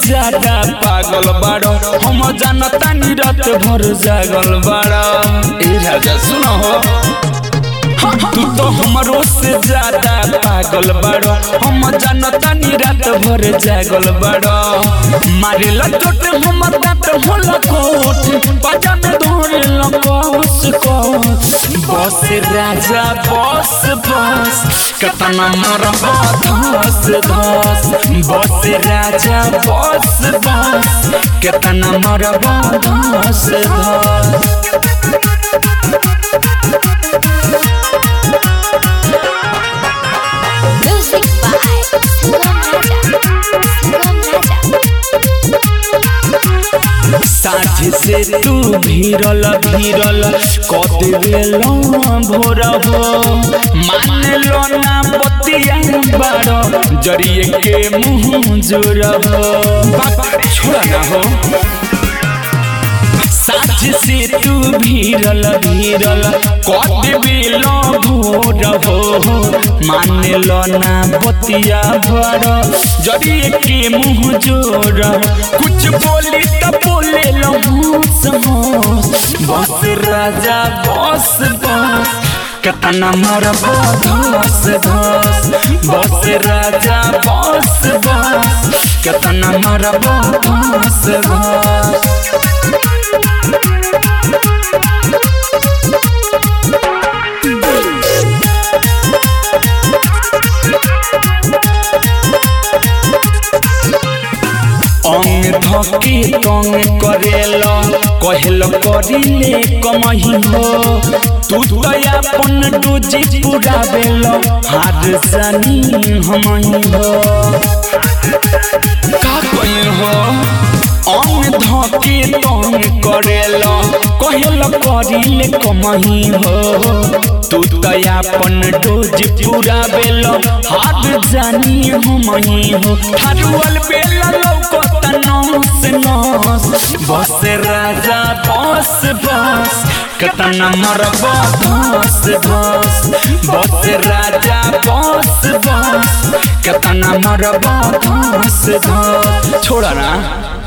ज्यादा पागल बाड़ो हम जानता नी रात भर जागल बाड़ो ए राजा सुनो हो तू तो हमरो से ज्यादा पागल बाड़ो हम जानता नी रात भर जागल बाड़ो मारेला चोट हमर दांत होला कोट बाजा में धोरे लकोस कोस बस राजा बस बस कतना मोर धस धस बस राजा बस बस कतना मोर धस धस Music by Sugam Raja. Sugam Raja. साझ से तू भीरल भीरल कदेल भोर हो मान लो ना बतिया बारो जरिए के मुंह जोर हो बाप छोड़ा ना हो साझ से तू भीरल भीरल कदेल भोर हो मान लो ना बतिया भर जरिए के मुंह जोर कुछ बोली त बोले लो बस राजा बस बस कतना मोर बस धस बस राजा बस बस कतना मोर बस धस अंग धके तंग करेल कहल करिले कमही हो तू तो अपन डोजी पुरावेल हार जानी हमही हो का कही हो अंग धके तंग करेल कहल करिले कमही हो तू तो अपन डोज पुरावेल हार जानी हमही हो हरुअल बेला लौकत नस नस बस राजा बस बस कतना मर बस बस बस राजा बस बस कतना मर बस बस छोड़ा ना